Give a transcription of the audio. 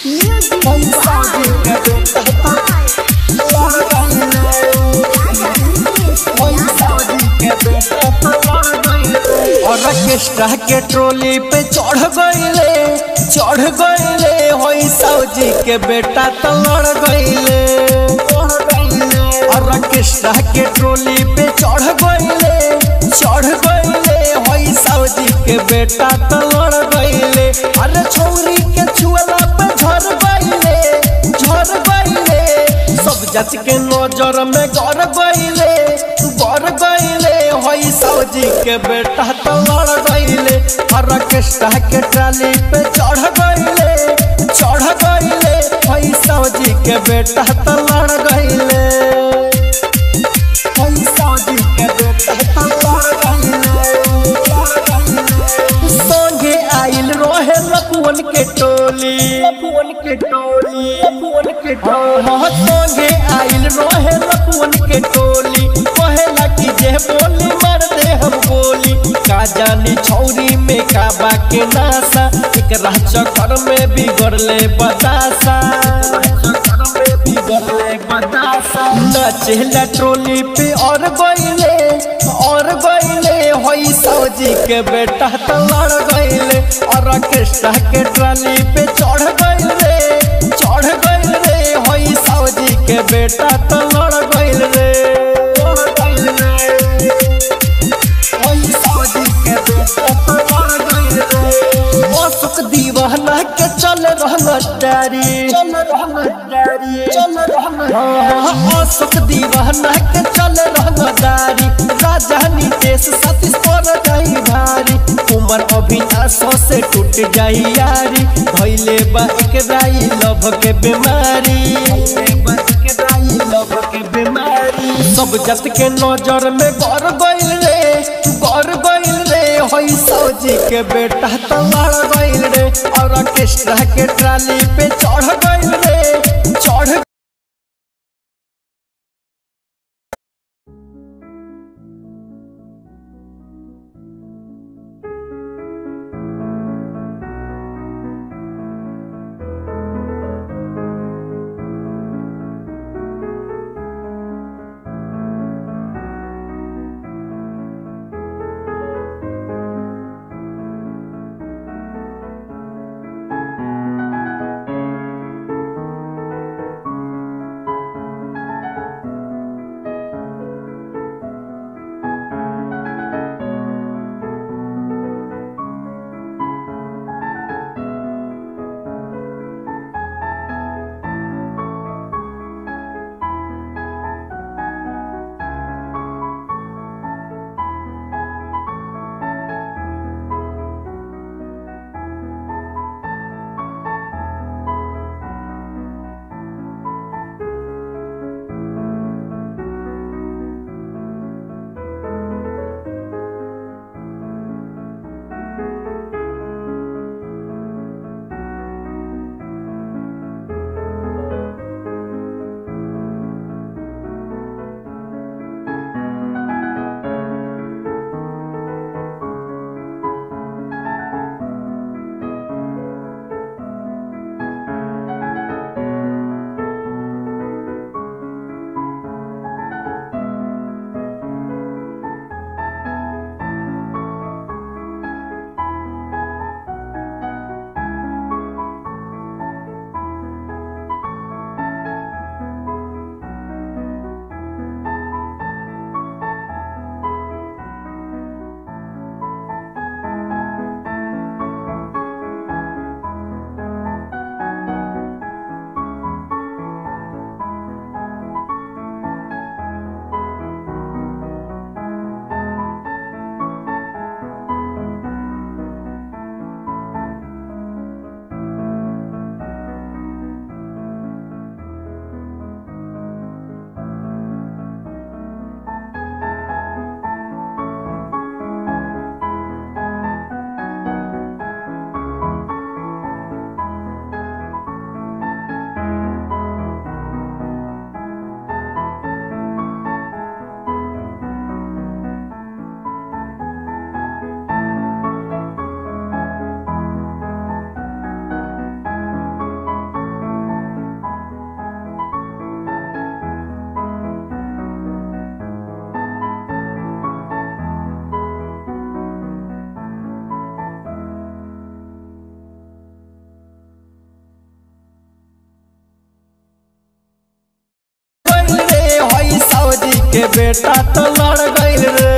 पैसा जी के बेटा लड़ गइले पैसा जी के बेटा लड़ गइले ऑर्केस्ट्रा के ट्रोली पे चढ़ गइले चढ़ गइले होई सौजी के बेटा तो लड़ गइले ऑर्केस्ट्रा के ट्रोली पे चढ़ गइले चढ़ गइले होई सौजी के बेटा तो लड़ गइले अरे छौरी के छुअला पे झड़ गइले झड़ गइले सब जात के नजर में गड़ गइले गड़ गइले होई सौजी के बेटा तो लड़ गइले ऑर्केस्ट्रा के ट्राली पे चढ़ गइले चढ़ गइले होई सौजी के बेटा तो लड़ गइले होई सौजी के बेटा तो लड़ गइले संगे आइल रोहे लपुअन के टोली लपुअन के टोली लपुअन के टोली संगे आइल रोहे लपुअन के टोली कहेला कि जे बोली मार दे हम बोली का जानी छौरी में का बा के नासा एक चक्कर में बिगड़ले बतासा नचेला ट्रोली पे और गइले और गइले होई सौजी के बेटा तो लड़ गइले और ऑर्केस्ट्रा के ट्राली पे चढ़ गइले चढ़ गइले होई सौजी के बेटा तो लड़ गइले होई सौजी के बेटा तो लड़ गइले अशोक दीवाना के चल रहना डारी चल रहना डारी चल रहना अशोक दीवाना के चल रहना डारी राजधानी देश सतीश पर जाई भारी उमर अभिनाश से टूट जाई यारी भइले बा एक राई लभ के बीमारी लभ के बीमारी सब जत के नजर में गड़ गइल रे गड़ गइल रे होई सौजी के बेटा तो लड़ गइल रे और ऑर्केस्ट्रा के ट्राली पे चढ़ गइल रे चढ़ के बेटा तो लड़ गइल रे